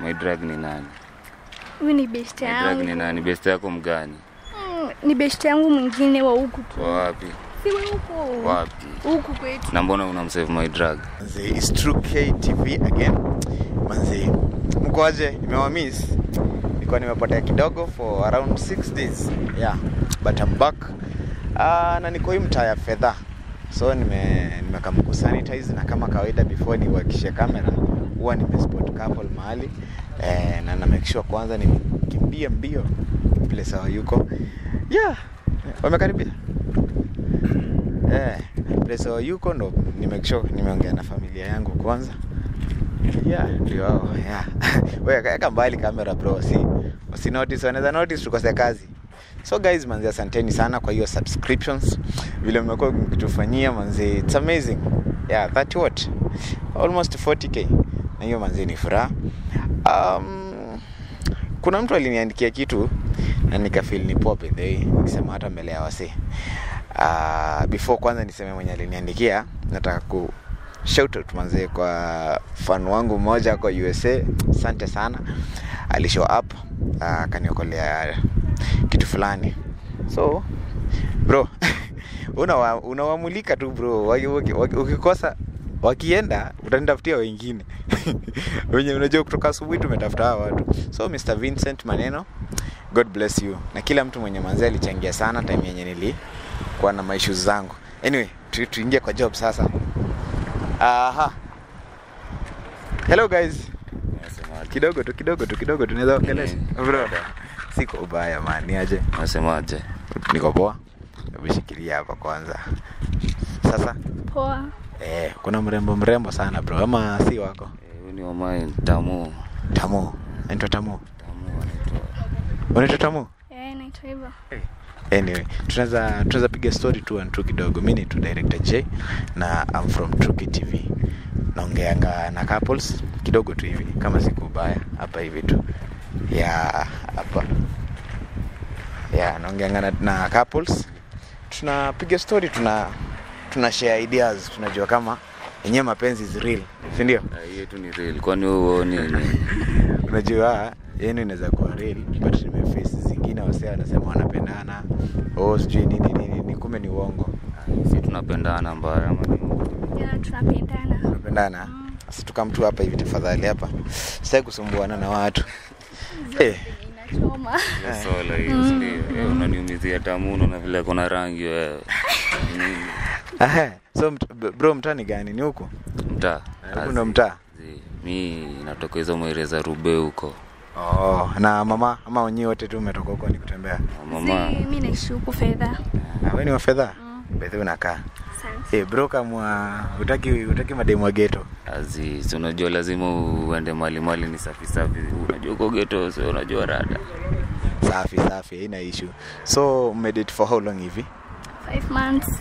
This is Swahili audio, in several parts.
my drug ni nani Huyu ni best my drug ni yangu. nani best yako mgani Mm, Ni best yangu mwingine wa huku tu. wa wapi Si wa huku. wapi Huku kwetu. na mbona unamsave my drug Manze, it's True K TV again. Manze, mkoaje? Nimewamiss. Nilikuwa nimepotea kidogo for around 6 days. Yeah, but I'm back. Uh, na niko hii mtaa ya fedha. So nime nimekam kusanitize na kama kawaida before niwakishe kamera huwa nimespot couple mahali eh, na na make sure kwanza nikimbie mbio vile sawa yuko. Yeah, wamekaribia. Eh, place wao yuko ndo ni make sure nimeongea na familia yangu kwanza. Yeah, ndio hao. Yeah. Wewe kaeka mbali kamera bro, si usi notice, wanaweza notice tukose kazi. So guys, manzi asanteni sana kwa hiyo subscriptions. Vile mmekuwa mkitufanyia manzi, it's amazing. Yeah, that what? Almost 40k. Na hiyo manzi ni furaha. Um, kuna mtu aliniandikia kitu na nikafeel ni poa by the way, nikisema hata mbele ya wasee. Uh, before kwanza niseme mwenye aliniandikia, nataka ku shout out manzee kwa fan wangu mmoja kwa USA. Asante sana, alishow up uh, akaniokolea kitu fulani. So bro, unawa, unawamulika tu bro, Waki- waki- waki- ukikosa wakienda utanitafutia wengine wenye unajua kutoka asubuhi tumetafuta hawa watu so mr vincent maneno god bless you na kila mtu mwenye manzi alichangia sana time yenye nilikuwa na maissues zangu anyway tu- tuingie kwa job sasa aha hello guys Unasemaje? kidogo tu kidogo tu kidogo tunaweza ongelesha Mm. bro siko ubaya man ni aje unasemaje niko poa umeshikilia hapa kwanza sasa Poa. eh, kuna mrembo mrembo sana bro ama si wako Eh, huyu ni wamain tamu tamu naitwa tamu tamu anaitwa unaitwa tamu Eh, naitwa hivyo. anyway tunaweza tunaweza piga story tu and tu kidogo mi ni tu director j na I'm from Truki tv naongeanga na couples kidogo tu hivi kama siku ubaya hapa hivi tu ya hapa ya naongeanga na, na couples tunapiga story tuna tuna share ideas tunajua kama yenyewe mapenzi is real si ndio Ah, hiyo tu ni real kwani wewe huoni ni unajua yenu inaweza kuwa real but nimeface zingine wasee wanasema wanapendana oh sijui nini nini nini kumbe ni uongo si tunapendana mbaya ama ni Jana tunapendana. unapendana sasa tukamtu hapa hivi tafadhali hapa sitaki kusumbuana na watu eh Inachoma. Hiyo sola hiyo si ndio Eh, unaniumizia tamu unaona vile kuna rangi wewe Nini? aha so mt, b- bro mtaa ni gani ni huku mtaa Huku ndo mtaa Zi, mi natoka hizo mwere za rube huko oh na mama ama wenyewe wote tu umetoka huko ni kutembea Na mama Si, mi naishi huku fedha. Ah, wewe ni wa fedha Mm. bedhi unakaa Asante. eh bro kama utaki utaki mademu wa ghetto azi si unajua lazima uende mali mali ni safi safi unajua uko geto so unajua rada safi safi haina issue so mmedate for how long hivi Five months.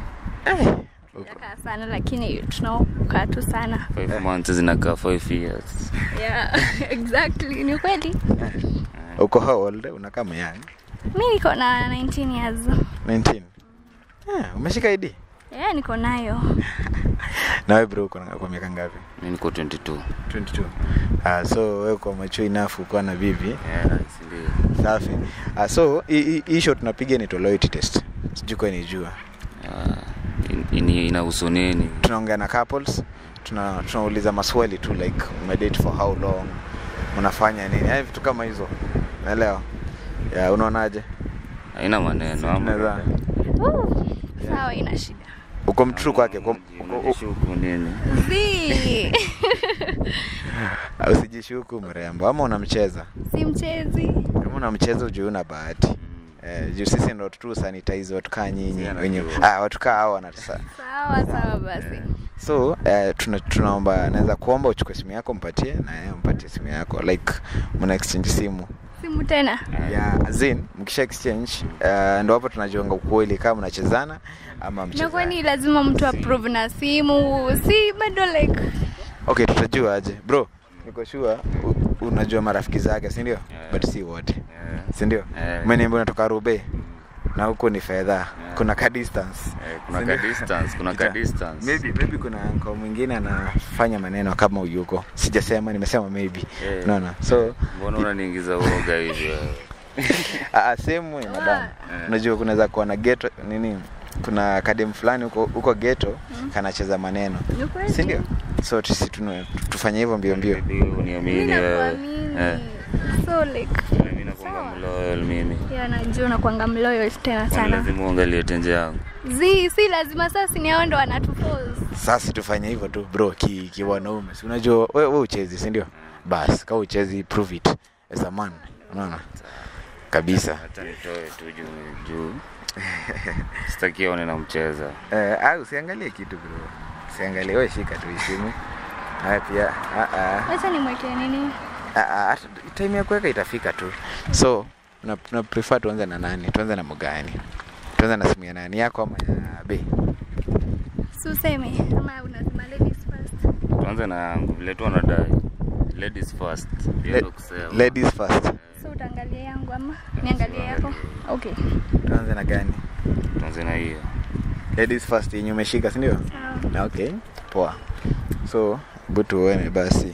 Yakaa sana lakini tunaokaa tu sana. five months zinakaa five years Yeah, exactly. Ni kweli. uko how old unakaa myang Mi niko na 19 years. 19 yeah, umeshika id Yeah, niko nayo. nawe bro uko na- kwa miaka ngapi mi niko 22 22 uh, so wewe kwa macho inafu ukiwa na bibi yeah, si ndio safi uh, so hii- hii hii show tunapiga ni loyalty test sijui kwa nijua Ah, in- ini- inahusu nini tunaongea na couples tuna tunauliza maswali tu like umedate for how long unafanya nini yani vitu kama hizo naelewa yeah, unaonaje haina maneno ama Tunaweza- Woo. Sawa, ina shida. uko mtru kwake uko- uko- unajishuku nini Si. uko- usijishuku mrembo ama unamcheza si mchezi. kama unamcheza ujui una bahati eh, juu sisi ndo tu sanitize watu kaa nyinyi Sina wenye najua. ah, watu kaa hao wanatasa Sawa, sawa basi. so eh, tuna, tunaomba naweza kuomba uchukue simu yako mpatie na yeye mpatie simu yako like mna exchange simu Simu tena. ya zin mkisha exchange uh, ndo hapo tunajuanga ukweli kama mnachezana ama Na kwani mchezani lazima mtu approve na simu? Si bado like okay tutajua aje bro niko sure u- unajua marafiki zake si ndio Yeah. but si wote Yeah. si ndio Yeah. umeniambia unatoka rube na huko ni fedha kuna ka distance Eh, kuna Sindio? ka distance, kuna ka Kita- distance. maybe maybe kuna anko mwingine anafanya maneno kama uyuko sijasema nimesema maybe Eh. naona so mbona unaniingiza uoga hivi wewe? Ah, sehemu ya madam Eh. unajua kunaweza kuwa na geto nini kuna kadem fulani huko huko geto kanacheza maneno Ni kweli. si ndio so tusi tunu- tufanye hivyo mbio mbio Maybe uniamini Mimi wewe. nakuamini. Eh, So like mimi nakuanga mloyal mimi ya najua unakuanga mloyo tena Kwani sana. lazima uangalie tenje yangu Zi, si lazima sasa ni hao ndo wanatuforce. sasa tufanye hivyo tu bro ki, ki wanaume si unajua we, we uchezi si ndio bas kama uchezi prove it as a man unaona kabisa hata nitoe tu juu juu sitaki aone namcheza eh, ah, usiangalie kitu bro usiangalie we shika tu isimu haya pia ah, ah. Acha nimwekee nini? Ah, ah, hata time ya kuweka itafika tu so na, na prefer tuanze na nani tuanze na mgani tuanze na simu ya nani yako ama ya be Si useme ama unasema ladies first. tuanze na yangu vile tu anadai ladies first Hiyo Le- ndo kusema. ladies first So utaangalia yangu ama niangalie yako? Okay. tuanze na gani tuanze na hiyo ladies first yenye umeshika si ndio Sawa. Na okay poa so bu tuone basi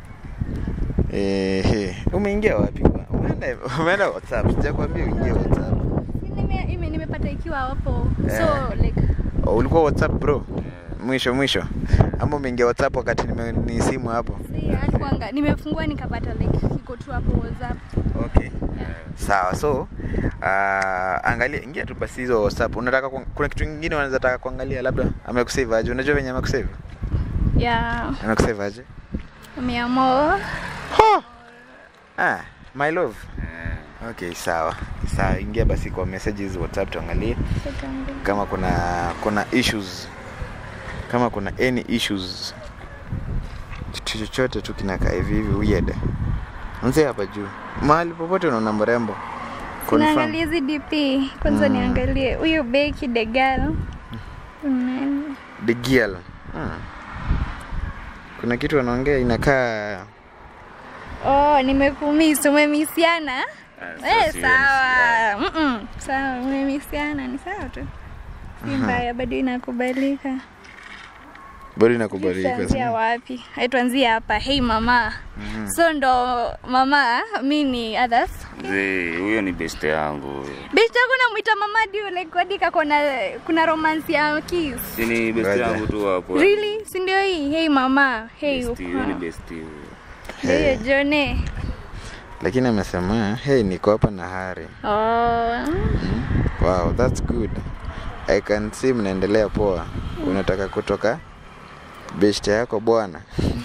Ehe, umeingia wapi kwa- umeenda umeenda whatsapp sijakwambia uingie whatsapp Si nime- ime- nimepata ikiwa hapo. Eh. So like oh, ulikuwa whatsapp bro mwisho mwisho ama umeingia whatsapp wakati nime, ni simu hapo si alikuanga nimefungua nikapata like iko tu hapo WhatsApp. okay sawa so uh, angalia ingia tu basi hizo whatsapp unataka kuang- kuna kitu kingine unaweza taka kuangalia labda amekusave aje unajua venye amekusave Yeah. amekusave aje Umeamua. ah, my love Eh, okay sawa sawa ingia basi kwa messages whatsapp tuangalie kama kuna kuna issues kama kuna any issues kitu chochote tu kinakaa hivi hivi weird anzia hapa juu mahali popote unaona mrembo Confirm. Naangalia hizi DP. Kwanza Mm. niangalie huyu Becky the girl. Mm. the girl hmm. kuna kitu wanaongea inakaa Oh, nimekumiss, umemisiana? Ah, Eh, sasa sawa. Mm-mm. Sawa, umemisiana ni sawa tu. Si mbaya, bado inakubalika. bado inakubalika Tuanzia wapi? Hai tuanzie hapa. Hey mama. Mhm. So ndo mama, mi ni others. Mzee, huyo ni beste yangu huyo. Bitch yako namwita mama dio like hadi kuna kuna romance ya kiss. si ni beste Ngoja. yangu tu hapo Really? Si ndio hii? Hey mama. Hey. Besti, huyo ni uko. besti huyo. Ndio hiyo Jone. lakini amesema hey niko hapa na hari Oh. wow that's good i can see mnaendelea poa unataka kutoka beshte yako bwana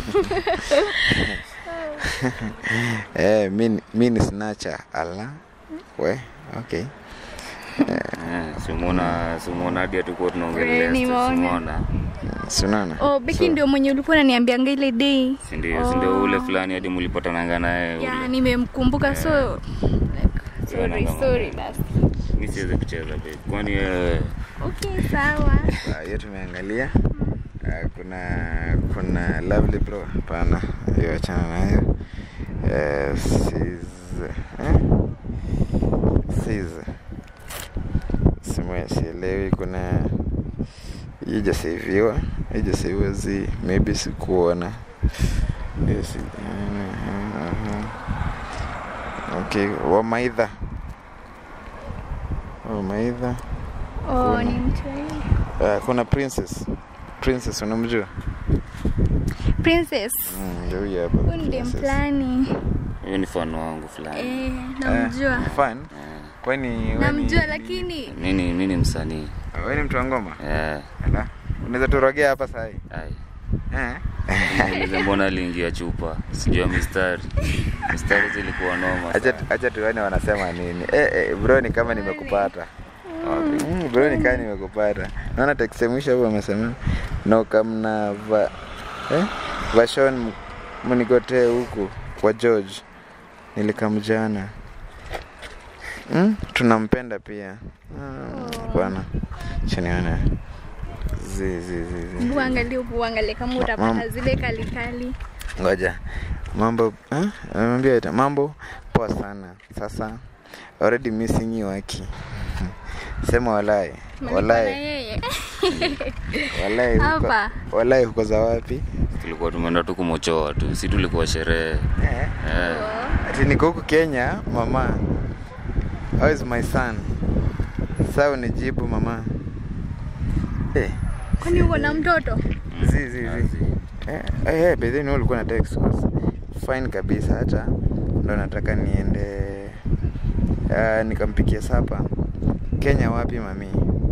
eh, mi, mi ni snacha ala we okay Eh, simuona simuona hadi hatukuwa tunaongelea Eh, nimeona. simuona sunana Oh, Becky ndio mwenye ulikuwa unaniambianga ile day. si ndio si ndio ule fulani hadi mlipatananga naye Ya, ule. nimemkumbuka so like, sorry, Nanga sorry mama. basi. mi siwezi kucheza babe kwani wewe Okay, sawa. Ah, hiyo tumeangalia Ah, kuna kuna lovely bro hapana hiyo achana nayo Eh, sis eh? sis simu sielewi kuna ijaseviwa ijaseviwa zi maybe sikuona Hiyo si- mhm. okay wamaidha wamaidha Oh, Kuna. ni mtu yule. uh, kuna princess princess unamjua Princess. Mm, ndio huyu hapa Huyu ndiye princess. mplani. huyo ni fano wangu fulani Eh, namjua. Eh, fun Eh, kwani wewe Namjua ni- lakini mi ni mi ni msanii Ah, wewe ni mtu wa ngoma Eh, ala unaweza turogea hapa sahi ai. eh Niulize mbona aliingia chupa sijua mistari mistari zilikuwa noma acha sana. acha tuone wanasema nini eh, eh, bro ni kama nimekupata Wapi? mm, bro ni kama nimekupata naona text ya mwisho hapo amesema no kamna va eh vashon mnigotee huku kwa George nilikamjana mm? tunampenda pia Mm, bwana chaniona zi zi zi zi uangalie uangalie kama Ma- utapata mam- zile kalikali. ngoja mambo eh? Amemwambia ita mambo poa sana sasa already missing you aki sema walai Tumelipwa na walai yeye. walai huko- Hapa. walai huko za wapi tulikuwa tumeenda tu kumochoa tu si tulikuwa sherehe eh. eh. ati niko huku kenya mama how is my son saa unijibu mama eh. Kwani uko na mtoto? zi zi zi eh, eh, bedheni wewe ulikuwa na text course. fine kabisa hata ndo nataka niende uh, nikampikia sapa kenya wapi mami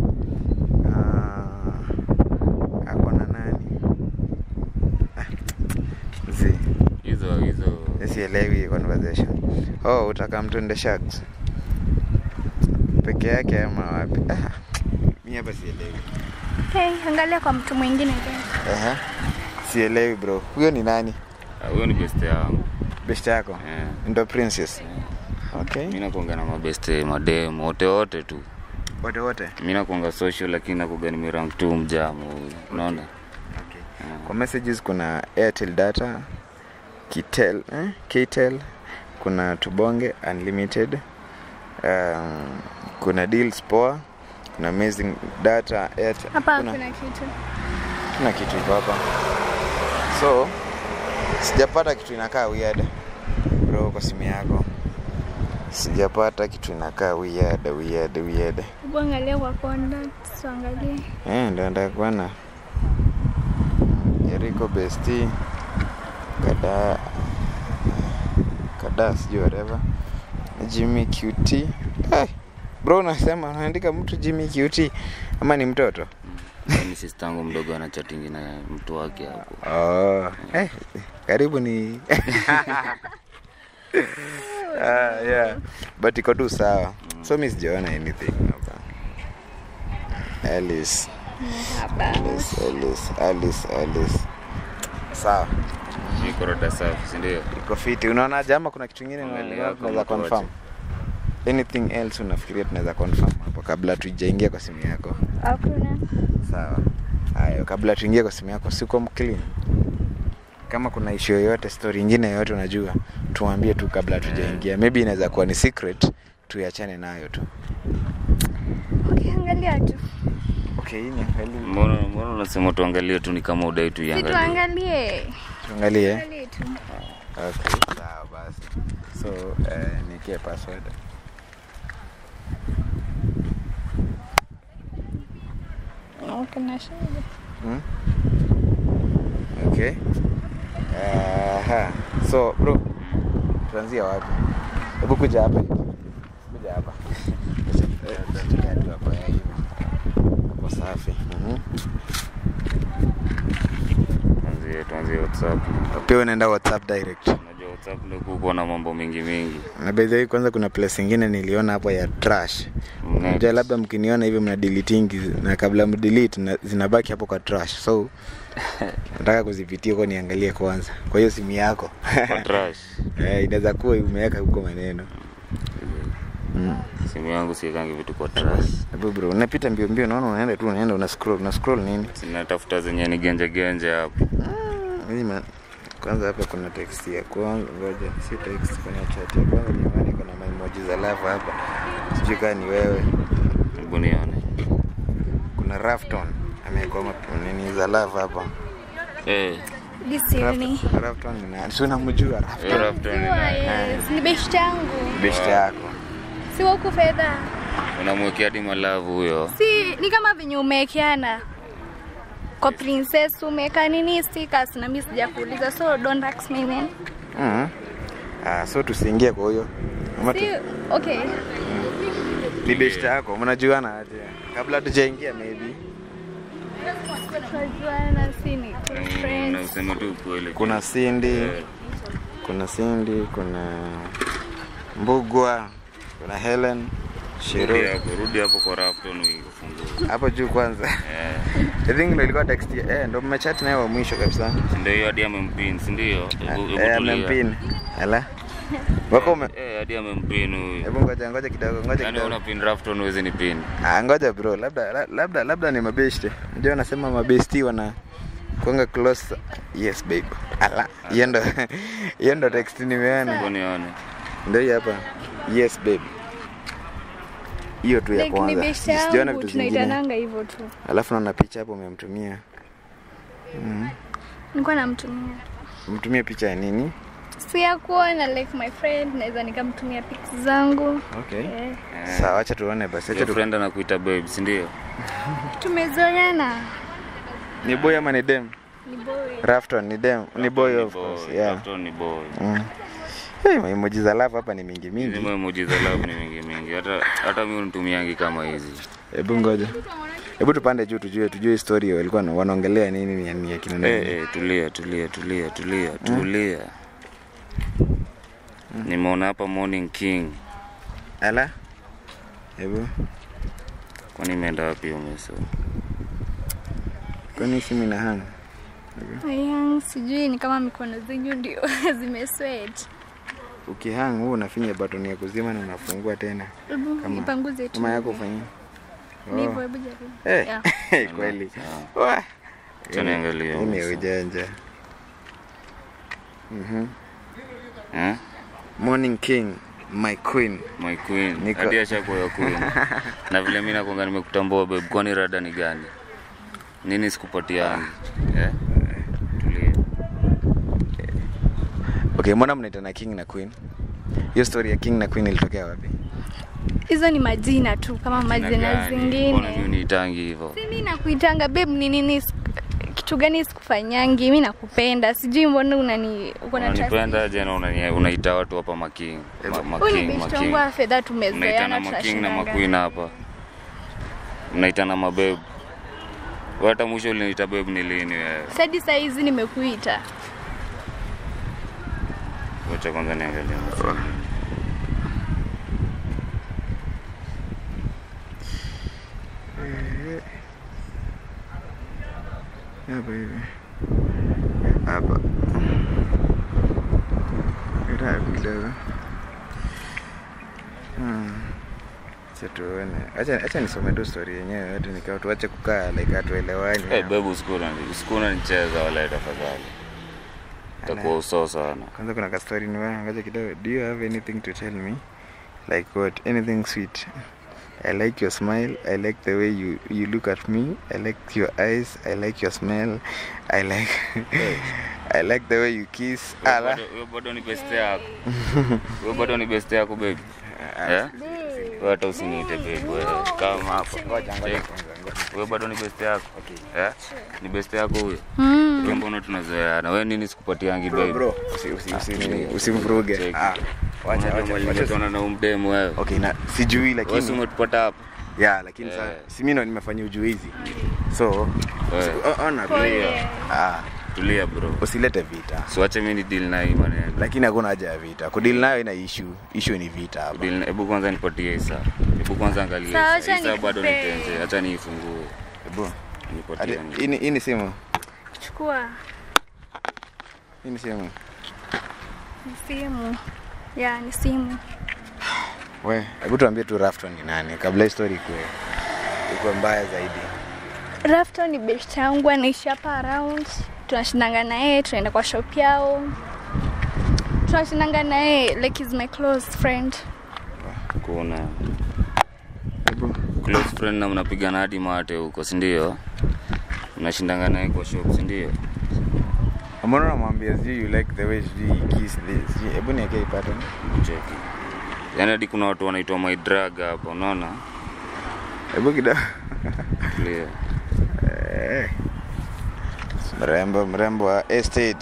uh, ako na nani ah, zi hizo hizo sielewi hii conversation oh utaka mtunde sharks peke yake ama wapi ah, mi hapa sielewi Hey, angalia kwa mtu mwingine tena. Aha. sielewi bro huyo ni nani Ah, huyo ni beste yangu best yako eh. ndo princess okay mi nakuanga na mabeste madem wote wote tu wote wote mi nakuanga social lakini nakuga nimerang tu mjamo huyu unaona okay. kwa messages kuna airtel data kitel eh? ktel kuna tubonge unlimited um, kuna deals poa kuna amazing data airtel Hapa kuna, hakuna kitu. kuna kitu iko hapa so sijapata kitu inakaa weird bro kwa simu yako sijapata kitu inakaa weird weird weird Hebu angalia kwa contacts, tuangalie. Eh, ndo nataka kuona Jericho Besti kada kada sijui whatever Jimmy QT hey, bro unasema unaandika mtu Jimmy QT ama ni mtoto ni sistangu mdogo ana chatingi na mtu wake hapo oh, eh, karibu ni ah, yeah. but iko tu sawa so mi sijaona anything hapa Alice Hapa. Alice, Alice, Alice, Alice. Sawa, niko rada safi sindio iko fiti. Unaonaje ama kuna kitu kingine Angalia unaona tunaweza kama confirm? Anything else unafikiria tunaweza confirm hapo kabla tujaingia kwa simu yako? Hakuna. Sawa. Hayo kabla tuingie kwa simu yako siko clean. Kama kuna issue yoyote, story nyingine yoyote unajua, tuambie tu kabla tujaingia. Maybe inaweza kuwa ni secret, tuiachane nayo tu. Okay, angalia tu. Okay, hii ni angalie. mbona mbona unasema tuangalie tu ni kama udai Si tuiangalie tuangalie. Tuangalie. Angalie tu. Okay, sawa basi. So, eh, nikie password. Okay, na shida. Hmm? Okay. Aha. So, bro, tuanzia wapi? Hebu kuja hapa. hivi. Kuja hapa. Eh, tulia tu hapo, eh, hivi. Hapo safi. Mhm. tuanzie tuanzie whatsapp Pia unaenda WhatsApp direct. unajua whatsapp ndio kuko na mambo mingi mingi Na by the way, kwanza kuna place ingine niliona hapo ya trash. Net. Unajua labda mkiniona hivi mna deleting na kabla mdelete na zinabaki hapo kwa trash. So nataka kuzipitia huko niangalie kwanza. Kwa hiyo simu yako. Kwa trash Eh, inaweza kuwa umeweka huko maneno. Mm. simu yangu siekangi vitu kwa trash Hebu bro, unapita mbio mbio, naona unaenda tu unaenda una scroll, una scroll nini? sinatafuta zenye ni genje genje hapo Mimi ma- kwanza hapa kuna text ya kwanza, ngoja, si text kwenye chat ya kwanza jamani, kuna emoji za love hapa. Sijui kama ni wewe. hebu nione Kuna Rafton ameweka ma- nini za love hapa. eh Disioni. Rafton- Rafton ni nani? Si unamjua Rafton? hiyo Rafton ni Siwa, nani? yes. Ni best yangu. Best yako. Si wa huku fedha. unamwekea hadi malavu huyo Si ni kama venye umewekeana kwa princess umeweka nini stickers na mimi sijakuuliza so don't ask me man. Mhm. Ah, so tusiingie kwa huyo. Ama tu- Si okay. Ni best yako, mnajuana aje? Kabla tujaingia maybe. Tunajuana si ni Mm, na friends. useme tu ukweli Kuna Cindy. Eh, kuna Cindy, kuna Mbugwa, kuna Helen, rudi Shiro. hapo rudi hapo kwa Rafton uifungue Hapo juu kwanza. eh I think ndo ilikuwa text ya- eh, ndo mmechat naye wa mwisho kabisa. ndio hiyo hadi amempin si ndio Hebu- hebu Eh, tulia. amempin. Ala. Wako ume eh hadi amempin huyu Hebu ngoja ngoja kidogo, ngoja yani kidogo. una pin Rafton huwezi ni pin Ah, ngoja bro, labda la- labda labda ni mabeshte. Unajua wanasema mabesti wana kuanga close. Yes babe. Ala, hiyo ndo hiyo ndo text nimeona. hebu nione Ndio hii hapa. Yes babe. hiyo tu ya like ni kwanza beshte sijaona yangu vitu zingine tunaitananga hivyo tu alafu naona picha hapo umemtumia nilikuwa namtumia umtumia picha ya nini si ya kuona like my friend naweza nikamtumia pics zangu okay eh. sawa acha tuone basi acha Your tu... friend anakuita babe, si ndio? tumezoeana ni boy ama ni dem ni boy rafton ni dem ni boy of Boy, course yeah Captain ni boy. mm. hey, emoji za love hapa ni mingi Hizi mingi emoji za love ni mingi mingi. Hata hata mimi unitumiangi kama hizi. hebu ngoja hebu tupande juu tujue tujue story walikuwa na- wanaongelea nini ni ni akina nani Eh, eh, tulia tulia tulia tulia tulia. Nimeona hapa Morning King. ala hebu Kwani imeenda wapi hiyo meso? kwani simu ina hang Ayang, sijui ni kama mikono zenyu ndio zimeswet ukihang huu unafinya button ya kuzima na unafungua tena hebu Kama- ipanguze tu kama yako ufanyia ni hivyo hebu jaribu Eh, Yeah. kweli Sawa. Wah. Acha niangalie Hii ni meso. ujanja Mhm. Eh? morning king my queen My queen. Niko- Hadi ashakuwa ya queen. Na vile mimi nakwanga nimekutambua babe, kwani rada ni gani? Nini sikupatiani? Eh? Tulia. okay mbona mnaitana king na queen hiyo story ya king na queen ilitokea wapi hizo ni majina tu kama majina Mbona mimi zingine unitangi hivyo? si mi nakuitanga babe ni nini kitu gani sikufanyangi mi nakupenda sijui mbona unani uko na trust Unanipenda je na unani- unaita watu hapa making. Ma- Huyu ni Making, best wangu making. wa fedha Unaitana tumezoeana making na tunashindanga. maqueen hapa. Unaitana mabebu. Wewe hata mwisho uliniita babe ni lini wewe? Sadi saa hizi nimekuita Wacha kwanza niangalie. message. hapa hivi hapa ila kidogo Hmm. acha tuone acha acha nisome tu story yenyewe hata nikao tuache kukaa like hatuelewani Eh, babe usikuna usikuna nicheza wala tafadhali. Itakuwa uso sana. kwanza kuna ka story ni wewe ngoja kidogo do you have anything to tell me like what anything sweet I like your smile. I like the way you, you look at me. I like your eyes. I like your smell. I like I like the way you kiss. Wewe Ala. bado- wewe bado ni best yako. Wewe bado ni best yako baby. Eh? Wewe hata usiniite baby wewe. Kama hapa. Ngoja ngoja Check. kwanza, ngoja. Wewe bado ni best yako. Eh? Ni best yako huyo. mm. Wewe mbona tunazoeana? Wewe nini sikupatiangi Bro, baby? bro, usi usi usi nini, usimvuruge. Check. Ah. Wacha wacha. wacha. Wacha na umdemu wewe. Okay, na sijui Wewe si lakini umetupata hapa. yeah, lakini Eh. sasa si mimi ndo nimefanya ujuizi. So, Eh. usi- o- ona Pole. bro. Ah, Tulia bro. usilete vita. Siwache mimi ni deal na hii maneno. Lakini hakuna haja ya vita. Kudili nayo ina issue. Issue ni vita hapa. Deal- Hebu kwanza nipatie Isa. Hebu kwanza angalia Sawa, Isa. acha Isa bado nikupe. nitenze. Acha niifungue. Hebu. Nipatie. Hadi- Hii ni- hii ni simu. chukua Hii ni simu. ni simu ya ni simu We, hebu tuambie tu Rafton ni nani kabla hii story ikuwe ikuwe mbaya zaidi. rafto ni best yangu anaishi hapa around tunashindanga na yeye tunaenda kwa shop yao tunashindanga na yeye like is my close friend Kuna Hebu. close friend na mnapigana hadi mate huko, si ndio? Mnashindanga naye kwa shop, si ndio? Mbona unamwambia sijui you like the way sijui you kiss this. Sijui- Hebu niwekee hii pattern. Cheki. Yaani hadi kuna watu wanaitwa my drug hapa, unaona? Hebu kidogo. Clear. Eh. Mrembo mrembo wa estate.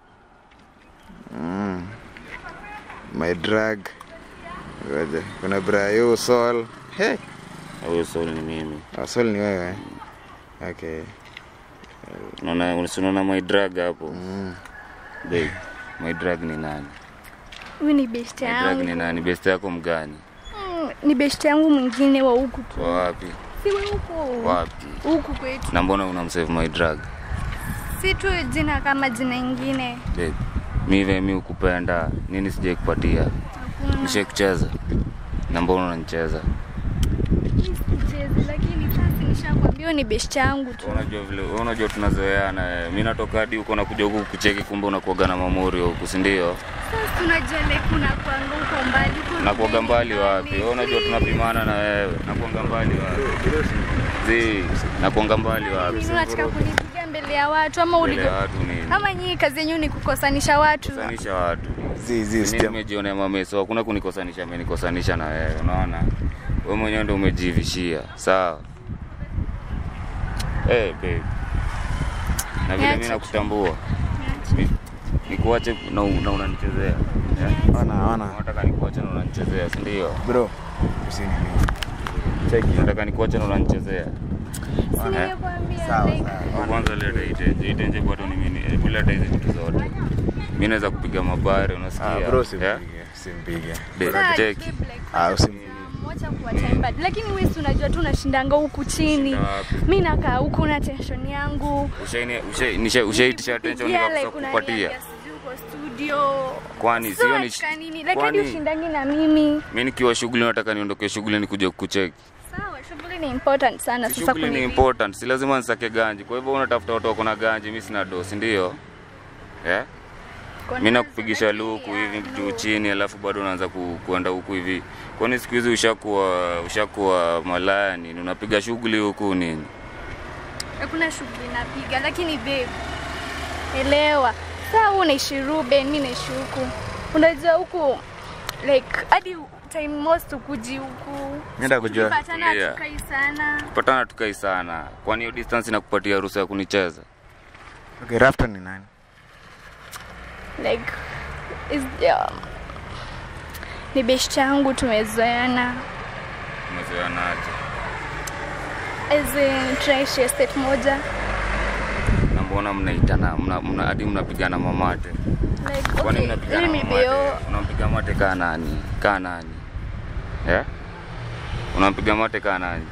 Mm. My drug. Ngoja. Kuna Brayo Sol. Hey. Huyo soul ni mimi. Oh, Sol ni wewe. Okay. Unaona unaona my drug hapo. Mm. Babe, my drug ni nani? huyu ni best My drug yangu ni nani? Best yako mgani? Mm, ni best yangu mwingine wa huku tu Wa wapi? si wa huku Wapi? huku kwetu Na mbona unamsave my drug? si tu jina kama jina ingine Babe, mi vile mi ukupenda, nini sijai kupatia? hakuna Nishai kucheza. Na mbona unanicheza? sichezi lakini sasa Nishakwambia huyo ni best yangu tu. unajua vile wewe unajua tunazoeana eh. mimi natoka hadi huko nakuja huku kucheki kumbe unakuaga na mamori huku si ndio Sasa tunajua like kuna kwanga huko mbali. huko nakuaga mbali wapi mbali. wewe unajua tunapimana na wewe nakuanga mbali wapi zi nakuanga mbali wapi Nini unataka kunipiga mbele ya watu ama mbele uliko ya watu nini ama nyinyi kazi yenyu ni kukosanisha watu? kukosanisha watu zi zi mimi stem nimejionea mameso hakuna kunikosanisha amenikosanisha na wewe unaona wewe mwenyewe ndio umejivishia sawa eh babe na vile mimi Niache tu. nakutambua Mi- nikuache na, na unanichezea eh? ona ona Unataka nikuache na unanichezea si ndio? bro usini cheki Unataka nikuache na unanichezea. Si nilikwambia Sawa, like sawa. Kwanza leta itenje, itenje bado ni mimi. Hebu leta hizi vitu zote. Mimi naweza kupiga mabare unasikia? ah bro Eh? simpige simpige Be- Sasa, Cheki. babe, like, ah usim Mwacha kuwa time bad. Lakini wewe si unajua tu unashindanga huku chini. Shinda wapi? Mimi nakaa huku na tension yangu. Ushaini ushai nisha- ushaitisha attention Yeah, nikakosa like kukupatia. unaniambia sijui uko studio. Kwani So sio ni wataka nini? Like hadi kwani ushindangi na mimi. mimi nikiwa shughuli nataka niondoke shughuli nikuje kukucheki. Sawa, shughuli ni important sana Si sasa Shughuli ni kunivi- important, si lazima nisake ganji. Kwa hivyo unatafuta watu wako na ganji, mimi sina dosi, ndio? Eh? Kwa mi nazo, nakupigisha lakini luku ya, hivi no. juu chini alafu bado unaanza ku, kuenda huku hivi kwani siku hizi ushakuwa ushakuwa malaya nini unapiga shughuli huku nini Hakuna shughuli napiga lakini babe. Elewa. Sasa wewe unaishi Ruben, mimi naishi huku. Unajua huku like hadi time most ukuji huku. Nenda kujua. Tukipatana Tulia. tukai sana. patana tukai sana kwani hiyo distance inakupatia ruhusa ya kunicheza okay Rafton ni nani like is um, ni best yangu tumezoeana umezoeanaje as in tunaishi estate moja na mbona mnaitana mna, mna, hadi mnapigana mamate like kwani okay mnapigana mimi mamate bio unampiga mate kaa nani kaa nani eh unampiga mate kaa nani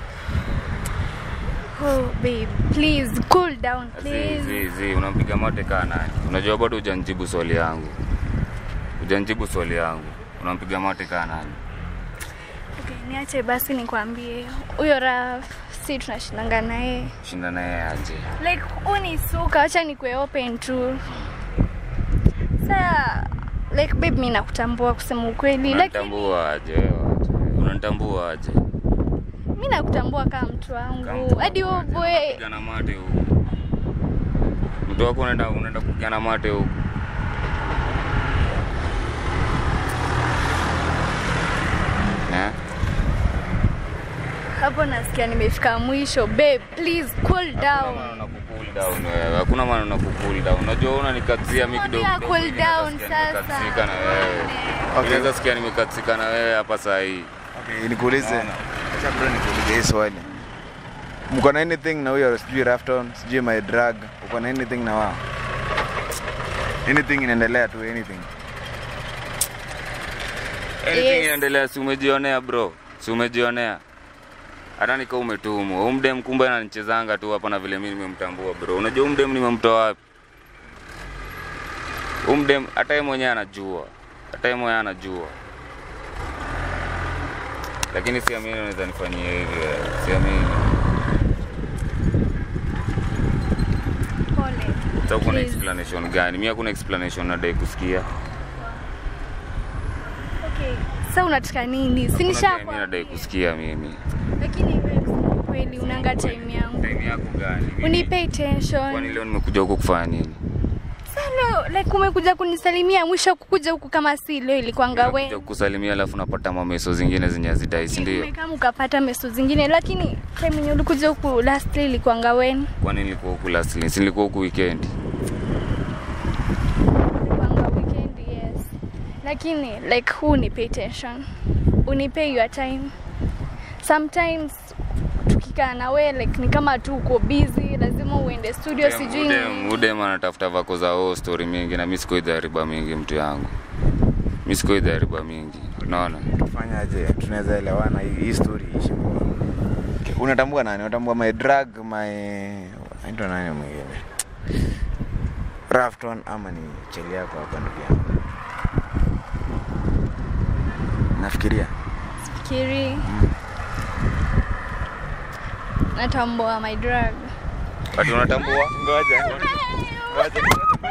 oh babe please cool down zi please zi zi unampiga mate kaa nani unajua bado hujanijibu swali yangu hujanijibu swali yangu unampiga mate kaa nani okay niache basi nikwambie huyo Raf si tunashindanga naye shinda naye aje like unisuka acha nikwe open tu saa like babe mi nakutambua kusema ukweli lakini unanitambua aje wewe aje unanitambua aje mi nakutambua kama mtu Kama wangu mtu hadi wako huo aje, boy unapigana mate huku mtu wako unaenda unaenda kupigana mate huku eh hapo nasikia nimefika mwisho babe please cool down hakuna maana na kucool down unajua unanikatia mimi kidogo Mbona kidogo cool hivi down naweza sikia sasa? nimekatsika na wewe Okay. unaweza sikia nimekatsika na wewe hapa saa hii okay nikuulize Naona. acha bro nikuulize hii swali mko na anything na huyo sijui Rafton sijui my drug uko na anything na wao anything inaendelea tu anything anything Yes. inaendelea si umejionea bro si umejionea hata nika umetumwa umdem kumbe ananichezanga tu hapa na vile mimi nimemtambua bro unajua umdem nimemtoa wapi umdem hata yeye mwenyewe anajua hata yeye mwenyewe anajua lakini siamini unaweza nifanyia hivi wewe. siamini pole sasa uko na Please. explanation gani mimi hakuna explanation nadai kusikia okay sa unataka nini Hakuna sinisha time mimi nadai kusikia mimi lakini babe, kusema kweli unanga time yangu time yako gani Mimi- unipe kwani attention leo nimekuja huku kufanya nini salo like umekuja kunisalimia mwisho kukuja huku kama si leo ilikuanga Nakuja we kukusalimia alafu napata mameso zingine zenye hazidai si ndio kama ukapata meso zingine lakini time yenye ulikuja huku last ilikuanga wen kwani nilikuwa huku last si nilikuwa huku weekend ilikuanga weekend yes lakini like who unipe attention unipe your time sometimes tukikaa na we like ni kama tu uko busy lazima uende studio sijui ni- udem anatafuta vako za o story mingi na mi sikoidhariba mingi mtu yangu mi sikoidhariba mingi unaona tufanyaje tunaweza elewana hii hii story ishi kwa okay. unatambua nani unatambua my drug my aitwa nani mwingine Rafton ama ni cheli yako hapa ndugu yangu nafikiria fikiri natambua my drug. Ati unatambua? Ngoja. Ngoja.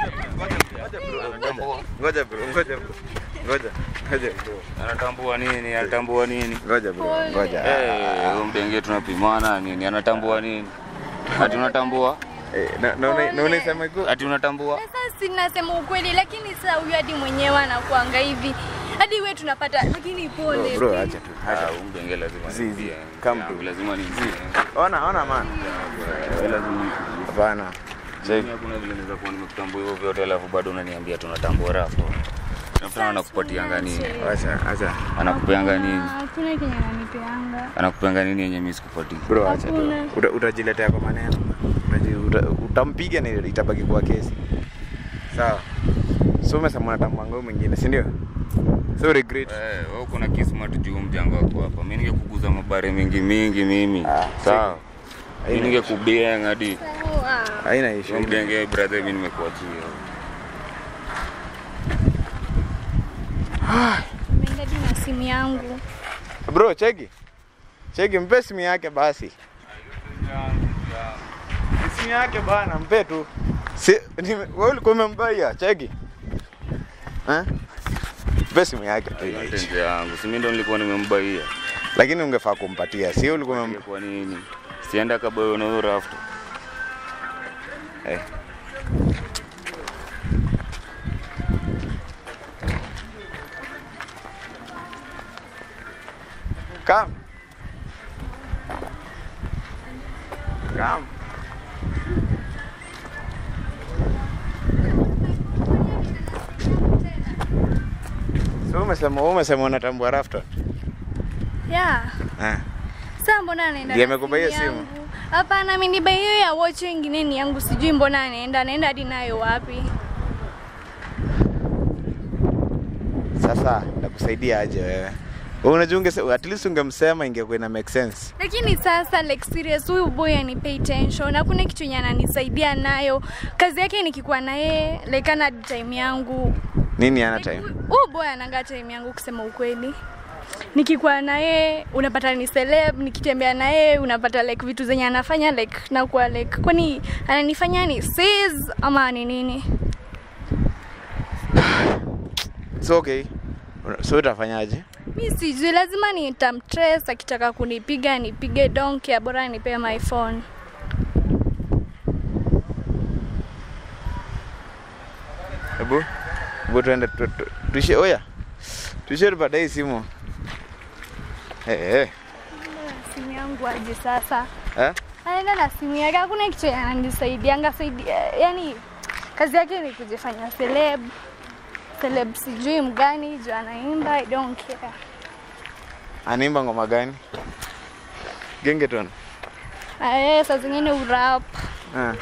Ngoja bro, ngoja bro. Ngoja. Ngoja bro. Anatambua nini? Anatambua nini? Ngoja bro. Pole. Ngoja. Eh, huyo mdenge tunapimana nini? Anatambua nini? Ati unatambua? Eh, na na una- na unasema iko Ati unatambua? Sasa sinasema ukweli, lakini sasa huyu hadi mwenyewe anakuanga hivi hadi we tunapata, lakini pole. bro, acha tu. Ah, Acha. huyo mdenge lazima Zi, zi. nimpie. Come Yangu to- lazima nimpie. Ona, ona man. Eh, lazima nimpie. Hapana. Check. Mimi hakuna vile naweza kuwa nimekutambua hivyo vyote alafu bado unaniambia tunatambua rafu. Nafikiri anakupatianga nini? Acha, acha. Anakupeanga nini? Hakuna kenye ananipeanga. Anakupeanga nini yenye mimi sikupatii? Bro, acha tu. Hakuna. Uta- Utajiletea kwa maneno. Utaji- uta- Utampiga na itabaki kwa kesi. Sawa. So umesema unatambua ngao mwingine, si ndio? So regret. Eh, wewe uko na kismat juu mjango wako hapa. Mimi ningekuguza mabare mingi mingi mimi. Ah, Sawa. Mimi Haina- ningekubieng hadi Sawa. Haina issue. Huyo mdenge brother mimi nimekuachia. Nimeenda hadi na simu yangu. Bro, cheki. Cheki mpe simu yake basi. Simu yake bana, mpe tu. Si nime- wewe ulikuwa umembaia, cheki. Eh? Mpe simu yake tu. Mpenzi yangu, si mimi ndo nilikuwa nimembaia. Lakini ungefaa kumpatia, si ulikuwa umem... Kwa nini? Sienda kaboyo na huyo rafu. Eh. Come. Come. So umesema wewe umesema unatambua Rafton? Yeah. Eh. Sasa mbona anaenda? Ndiye na amekubaia simu? yangu? Hapana, mimi nibai hiyo ya watch ingine ni yangu, sijui mbona anaenda, anaenda hadi nayo wapi? Sasa nakusaidia aje wewe? Wewe unajua unge at least ungemsema ingekuwa ina make sense. Lakini sasa like serious, huyu boy anipay attention, hakuna kitu yenye ananisaidia nayo. Kazi yake nikikuwa na yeye like ana time yangu. Nini ana Like, time? Huyu boy ananga time yangu kusema ukweli. Nikikuwa na yeye unapata ni celeb, nikitembea na yeye unapata like vitu zenye anafanya like nakuwa like kwani ananifanya ni sis ama ni nini? It's okay. So utafanyaje? Mi sijui, lazima nitamtrace. Akitaka kunipiga nipige donke, bora nipe my phone. Hebu hebu tuende tu- tu- tuishie oya. Tuishie baadaye simu. Eh eh. Simu yangu aje sasa? Eh? Anaenda na simu yake, hakuna kitu yenye ananisaidianga saidia, yani kazi yake ni kujifanya celeb celeb, sijui mgani juu anaimba, I don't care. Anaimba ngoma gani? Gengeton. Eh, saa zingine urap. Ah.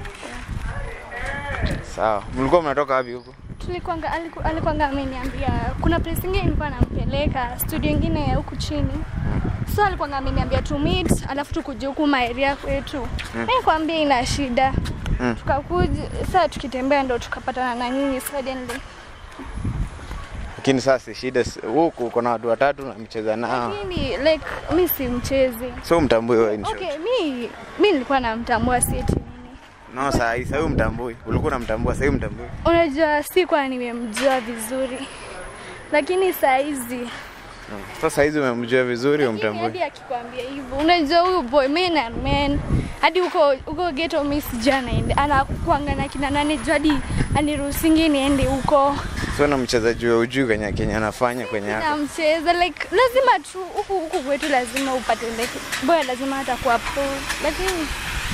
Sawa. Mlikuwa mnatoka wapi huko? Tulikuanga aliku, alikuanga ameniambia kuna place ingine nilikuwa nampeleka studio ingine huku chini. So alikuanga ameniambia to meet, alafu tukuje huku maeria kwetu. Mm. Eh, kwambia ina shida. Mm. Tukakuja sasa tukitembea ndo tukapatana na nyinyi suddenly. Lakini sasa shida si- huku uko na watu watatu na mcheza nao. Lakini like mi si mchezi. So mtambui wewe in short. Okay, mi mi nilikuwa namtambua si eti nini. No, saa hii sasa mtambui. Ulikuwa unamtambua, sasa mtambui. Unajua sikuwa nimemjua vizuri. Lakini saa hizi Sasa hizi umemjua vizuri Lakini umtambui. hadi akikwambia hivyo, unajua huyu boy man and man, hadi huko huko ghetto mimi sijui anaenda anakuanga na kina nane juu hadi aniruhusingi niende huko So na mchezaji wa ujui kwenye Kenya anafanya kwenye yako. namcheza like lazima tu huku huku kwetu lazima upate like boy lazima hata kuwa pro lakini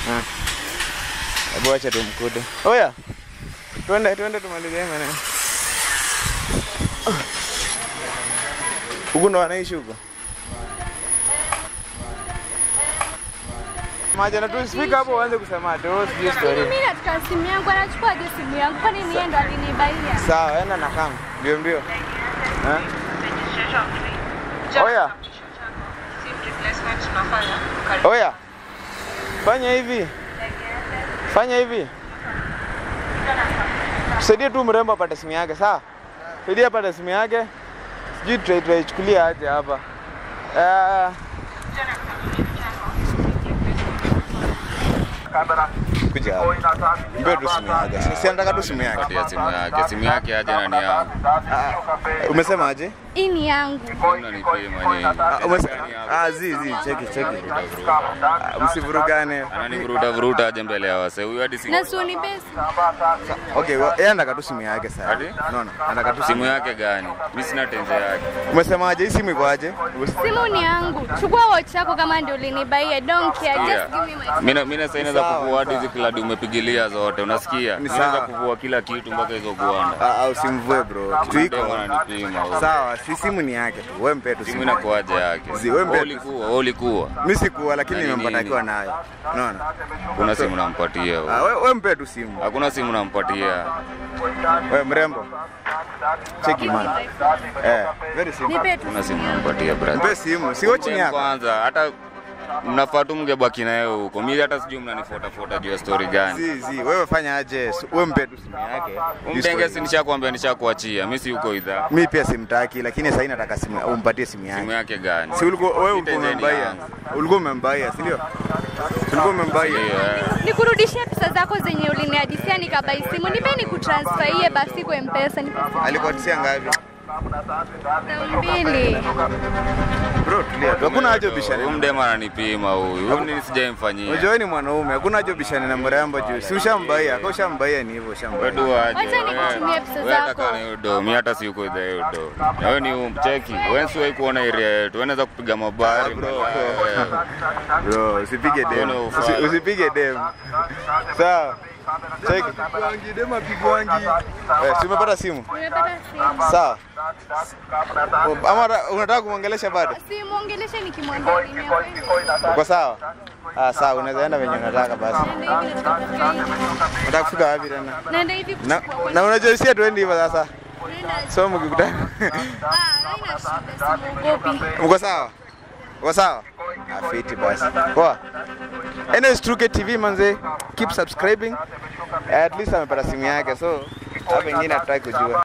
Hebu acha tumkude. Oya. Twende twende tumalizie maneno. Huku ndo anaishi huko. Maja na tu speak hapo uanze kusema ati oh sijui story. mimi nataka simu yangu anachukua hadi simu yangu kwani niye ndo alinibaia Sawa, enda na kama. Mbio mbio. Eh? Oya. Oya. Fanya hivi. Fanya hivi. Saidie tu mrembo apate simu yake, sawa? Saidie apate simu yake. Sijui tutai- tutaichukulia aje hapa. Eh, kuja hapa mpe tu simu yake Si- si anataka tu simu yake patia simu yake simu yake aje nani yangu umesema aje hii ni yangu unanipima nini Ah, umesema ah zi zi cheki cheki Ah, msivurugane ananivuruta vuruta aje mbele ya wase huyu hadi si na sioni pesa okay wa- yeye anataka tu simu yake sasa Ati? unaona anataka tu simu yake gani mi sina tenze yake umesema aje hii simu iko aje simu ni yangu chukua watch yako kama ndio ulinibaia don't care just give me my mina mina sasa inaweza Sawa, kuvua hadi hizi kladi umepigilia zote unasikia Ni inaweza sawa. kuvua kila kitu mpaka hizo guanda Ah, ah, usimvue bro kitu iko Ndio wananipima huyu. sawa si simu ni yake tu wewe mpe tu simu simu inakuaje yake Zi, wewe mbe- Wewe ulikuwa wewe ulikuwa mimi sikuwa lakini Nani nimempata nini? akiwa nayo unaona kuna simu nampatia ah huyu. wewe wewe mpe tu simu hakuna simu nampatia wewe mrembo cheki man eh very simple nipe tu kuna simu nampatia brother mpe simu sio chini yako kwanza hata mnafaa tu mngebaki naye huko mi hata sijui mnanifuatafuata juu ya story gani zi zi wewe fanya aje Si- wewe mpe tu simu yake umtenge si nishakwambia nishakuachia mi si huko idhaa mimi pia simtaki lakini sasa nataka simu umpatie simu simu yake yake gani si ulikuwa wewe ulikuwa Nitenzeni umembaia yangu. ulikuwa umembaia si ndio ulikuwa umembaia Ndio, eh. nikurudishie pesa zako zenye uliniadisia nikabai simu nipe nikutransferie basi kwa mpesa nipe alikuatisia ngapi elfu mbili bro tulia tu hakuna haja Huyu ubishane mdema ananipima huyu huyu nini sijaimfanyia unajua wewe ni mwanaume hakuna haja ubishane na mrembo juu si ushambaia kwa ushambaia ni hivyo ushambaia Wewe aje. Wacha nikutumie pesa Wewe zako. ataka na hiyo do, mimi hata si uko idhaa hiyo do. Na wewe ni umcheki. Wewe si wewe kuona area yetu. Wewe unaweza kupiga mabari bro. Eh, bro usipige dem Mbona ufanye? Usi- usipige dem sawa cheki dem apigwangi eh si umepata simu nimepata simu sawa Oh, ama ata- unataka kumwongelesha bado simwongeleshe nikimwambia nimekwenda uko sawa ah sawa unaweza enda venye unataka basi naenda hivi nataka kufika hivi unataka kufika wapi tena naenda hivi na, kuchukua na unajua si atuendi hivyo sasa Naenda- so mkikutana Ah, haina shida simwogopi uko sawa uko sawa Ah, fiti basi poa anyways Truke TV manze keep subscribing at least amepata simu yake so hapo ingine hatutaki kujua